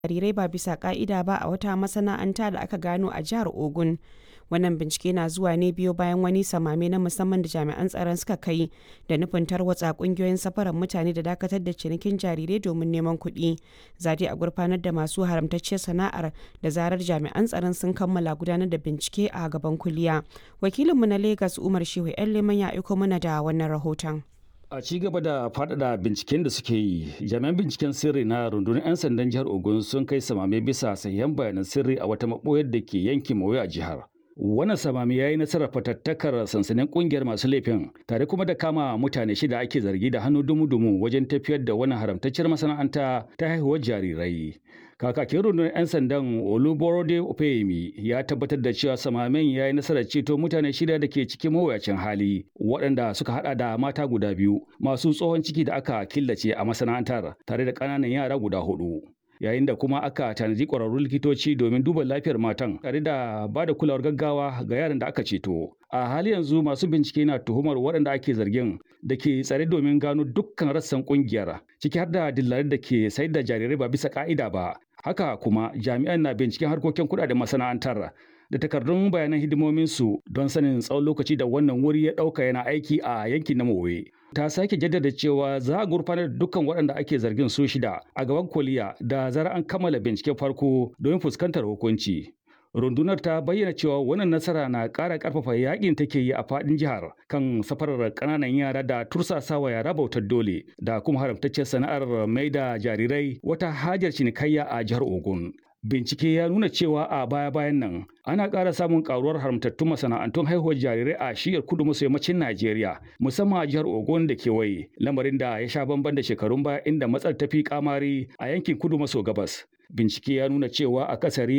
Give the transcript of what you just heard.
jarirai ba bisa ka'ida ba a wata masana'anta da aka gano a jihar Ogun. Wannan bincike na zuwa ne biyo bayan wani samame na musamman da jami'an tsaron suka kai da nufin tarwatsa kungiyoyin safarar mutane da dakatar da cinikin jarirai domin neman kuɗi. Zade a gurfanar da masu haramtacciyar sana'ar da zarar jami'an tsaron sun kammala gudanar da bincike a gaban kuliya. Wakilinmu na Legas Umar Shehu 'yan Leman ya aiko mana da wannan rahoton. A ci gaba da faɗaɗa binciken da suke yi, jami'an binciken sirri na rundunar 'yan sandan jihar Ogun sun kai samame bisa sahihan bayanan sirri a wata maɓoyar da ke yankin Mawuya a jihar. Wannan samami ya yi nasarar fatattakar sansanin kungiyar masu laifin tare kuma da kama mutane shida ake zargi da hannu dumu-dumu wajen tafiyar da wannan haramtacciyar masana'anta ta haihuwar jarirai. Kakakin rundunar 'yan sandan Oluborode Opeyemi ya tabbatar da cewa samamen ya yi nasarar ceto mutane shida da ke cikin mawuyacin hali waɗanda suka hada da mata guda biyu masu tsohon ciki da aka killace a masana'antar tare da ƙananan yara guda hudu. yayin da kuma aka tanadi ƙwararrun likitoci domin duba lafiyar matan tare da ba da kulawar gaggawa ga yaran da aka ceto. A hali yanzu masu bincike na tuhumar waɗanda ake zargin da ke tsare domin gano dukkan rassan ƙungiyar ciki har da dillarin da ke sayar da jarirai ba bisa ƙa'ida ba. Haka kuma jami'an na binciken harkokin kuɗaɗen masana'antar da takardun bayanan hidimominsu don sanin tsawon lokaci da wannan wuri ya ɗauka yana aiki a yankin na Mowe. Ta sake jaddada cewa za a gurfanar da dukkan waɗanda ake zargin su shida a gaban koliya da zara an kammala binciken farko domin fuskantar hukunci. Rundunar ta bayyana cewa wannan nasara na ƙara ƙarfafa yakin take yi a faɗin jihar kan safarar ƙananan yara da tursasawa yara bautar dole da kuma haramtaccen sana'ar mai da jarirai wata hajar cinikayya a jihar Ogun. Bincike ya nuna cewa a baya-bayan nan ana ƙara samun ƙaruwar haramtattun masana'antun haihuwar jarirai a shiyar kudu maso yammacin Najeriya musamman a jihar Ogun da kewaye lamarin da ya sha bamban da shekarun baya inda matsar tafi kamari a yankin kudu maso gabas. Bincike ya nuna cewa akasari